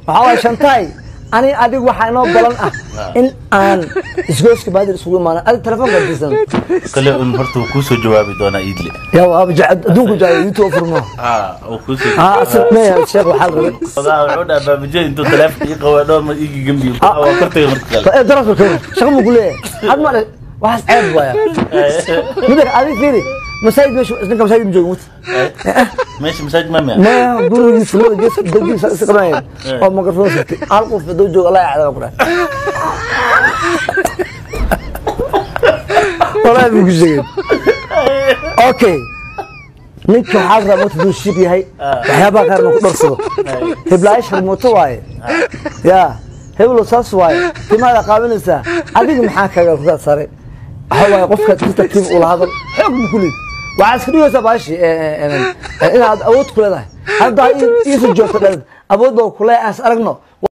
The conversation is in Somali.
waxaa waay shantaay ani adigu waxaa inoo balan ah in aan isgooska baadir isugu imaano adig telefoonka disan kale un horta wuu kuusoo jawaabi doonaa iidle yaa waaba jecel adduunku jecel youtube furmo ha wuu kuusoo haa asal meeya sheekh waxaa la rabay odaa wuxuu dhaha baabajada intuu taleefonka ii qabaa dhowr mar iigi gambiyo waa kortay marka kale ee darafka kawar shaqa mu kuleeyahay had ma waxaas ceeb waaya mida adig fiiri masaajid meesha ninka masaajid ma joogo mut meesha masaajid ma mia maya gurigiisa labada gees dagiisa isa qabanaya oo mikrofon sirtay hal qof haduu joogo allah yacdaba ku dhahay walahi buu ku sheegay okay ninka waxaa la rabaa marka haduu shib yahay waxyaabaha qaarna ku dharsado heblaayo sharmuuto waaye yaa heblo saas waaye timaada qaabinaysaa adiga maxaa kaga kugaa sare waxa waaye qofkaad si tartiib ula hadal xoog ma ku leed waxaad iska dhigaysaa baashi inaad awood ku leedahay haddaa iisa joogto dhalid awood baa kulee aas aragno